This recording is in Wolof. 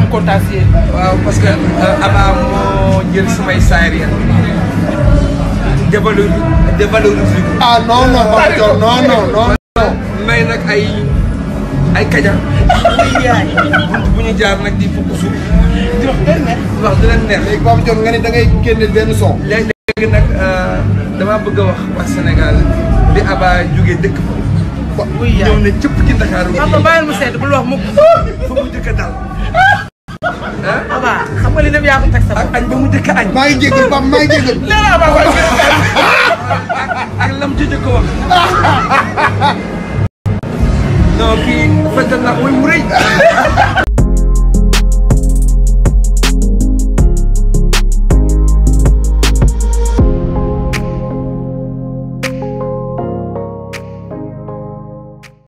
kontaan si yéen. waaw parce que Aba moo jël samay saayir ya dévalori dévaloriser ko. ah non non Papa Thione non non non. may nag ay ay kaja. muy yaay. bunt bu ñu jaar nag di fukk suuf. di wax benn ne. wax di leen neex. léegi Papa Thione nga ne da ngay génne benn son. léegi léegi nag damaa bëgg a wax waa Sénégal bi Aba jógee dëkk ba. muy yaay. ñëw ne cëpp ci Ndakaaru. papa bàyyil mu sedd bul wax mukk. fa mu njëkk a dal. ah Aba xam nga li dem yaa ko teg sa ak bopp. añ ba mu njëkk a añ. maa ngi jégal Papa maa ngi jégal. nee naa Aba waaye gën a ak lam ci jëkk wax. non kii fajal naa ko muy mu rëy.